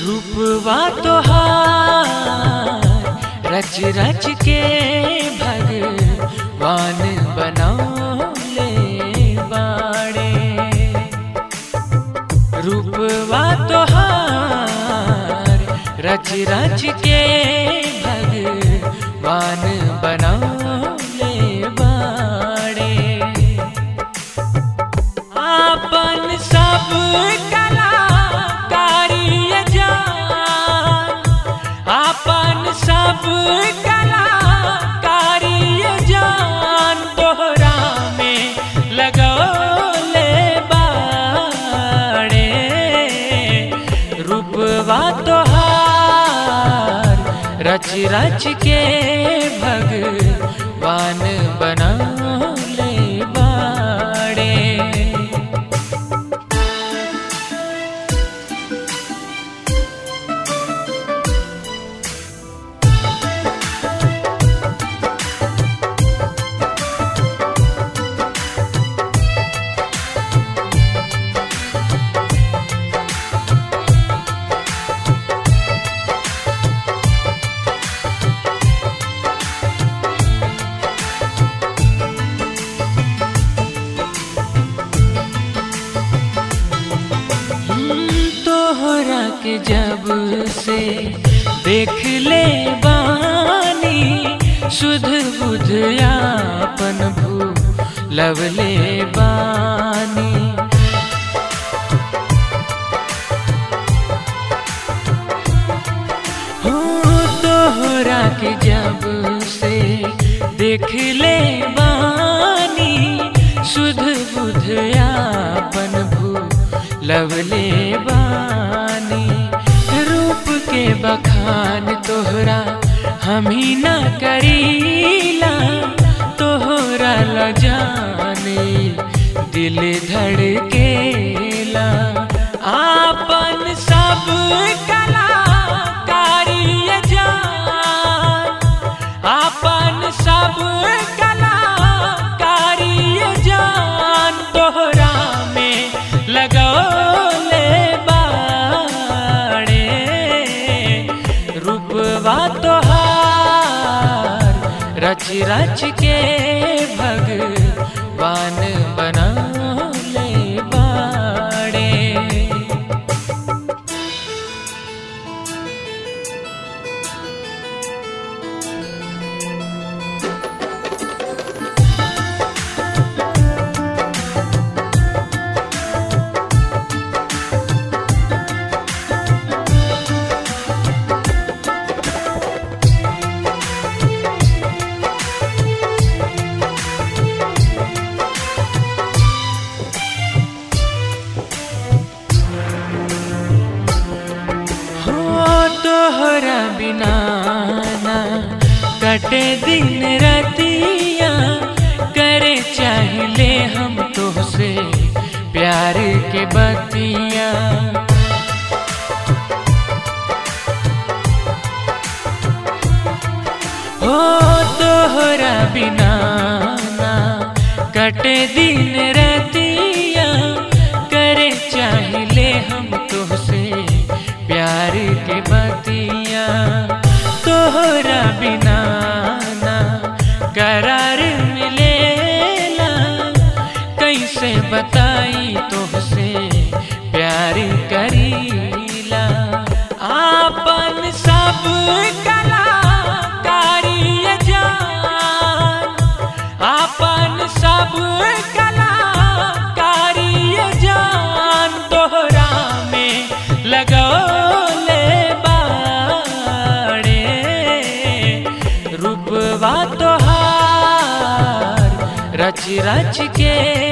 रूपवा तोहार रच रच के भगवान बनौले बाड़े रूपवा तोहार रच रच के भगवान बनौले बाड़े आपन सब कलाकारी जान आपन सब कलाकारी जान तोहरा में लगौले बाड़े रूपवा तोहार रच रच के भगवान बनौले बाड़े तोहरा के जब से देख ले बानी सुध बुध आपन भू लवले बानी हो तोहरा के जब से देख ले बानी सुध बुध आपन भू लवले बानी रूप के बखान तोहरा हम ही ना करीला तोहरा ल जाने दिल धड़केला आपन सब कलाकारी जान आपन सब कलाकारी जान तोहरा में लगौले बाड़े रूपवा तोहार रच रच के भगवान बनौले बाड़े हो तोहरा बिना ना कटे दिन रतिया करे चाहले हम तोहसे प्यार के बतिया हो तोहरा बिना ना कटे दिन रतिया करे चाहले हम तोहसे प्यार के बतिया तोहरा बिना ना करार मिलेला कैसे बताई तोहसे प्यार करीला आपन सब कलाकारी जान आपन सब कलाकारी जान तोहरा में लगौले बाड़े रूपवा तोहार रच रच के